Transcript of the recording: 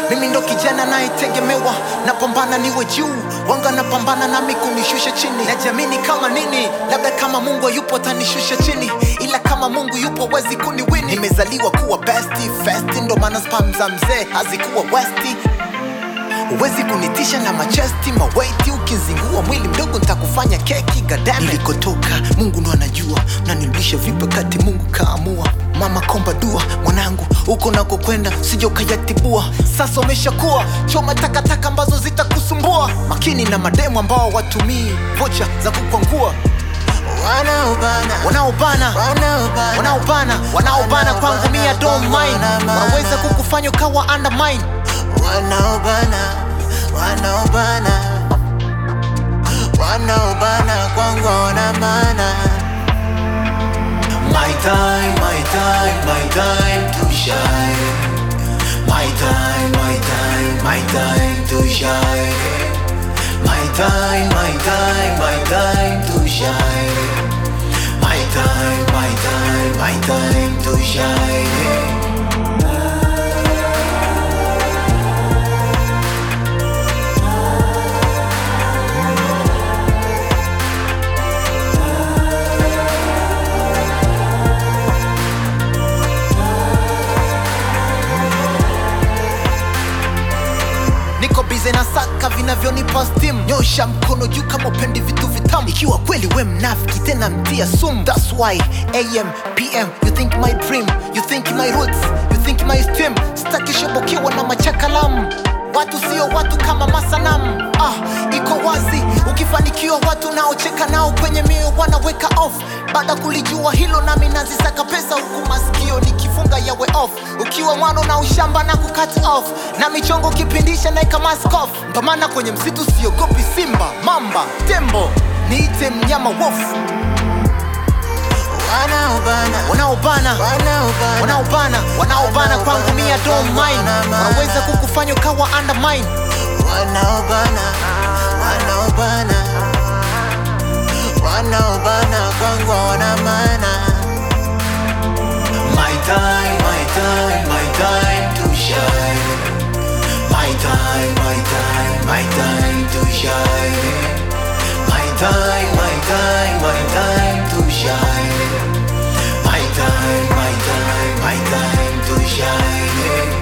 mimi ndo kijana nayetegemewa napambana niwe juu wanga napambana nami kunishusha chini najiamini kama nini labda kama mungu hayupo atanishusha chini ila kama mungu yupo wezi kuniwini nimezaliwa kuwa besti festi ndo maana spam za mzee hazikuwa westi Huwezi kunitisha na machesti mawaiti, ukizingua mwili mdogo nitakufanya keki gadame. Nilikotoka Mungu ndo anajua, na nirudisha vipi wakati Mungu kaamua. Mama komba dua mwanangu, huko nako kwenda sija ukayatibua. Sasa umeshakuwa choma takataka ambazo zitakusumbua. Makini na mademu ambao watumii vocha za kukwangua Wanaobana, wanaobana wanaobana, wanaobana wanaobana kwangu mia don't mind, wanaweza kukufanya ukawa undermine. wanaobana, wanaobana, wanaobana kwangu wana maana. My time, my time, my time to shine. My time, my time, my time to shine. My time, my time, my time to shine. My time, my time, my time to shine. niko bize na saka vinavyonipa stim nyosha mkono juu kama upendi vitu vitamu ikiwa kweli we mnafiki tena mtia sum thats why am pm you think my dream you think my roots you think my stream stakishobokewa na machakalamu watu sio watu kama masanamu ah, iko wazi ukifanikiwa watu naocheka nao kwenye mioyo wanaweka off baada kulijua hilo nami nazisaka pesa huku masikio nikifunga yawe off ukiwa mwana na ushamba na kukat off na michongo kipindisha naika mask off mpamana kwenye msitu siogopi simba mamba tembo niite mnyama wofu Wanaobana, wanaobana wanaobana, wanaobana wanaobana kwangu mia don't mind wanaweza kukufanya ukawa undermine wanaobana, wanaobana, wanaobana kwangu wana maana. My time, my time, my time to shine. My time, my time, my time to shine. My time, my time, my time to shine. My time, my time, my time to shine.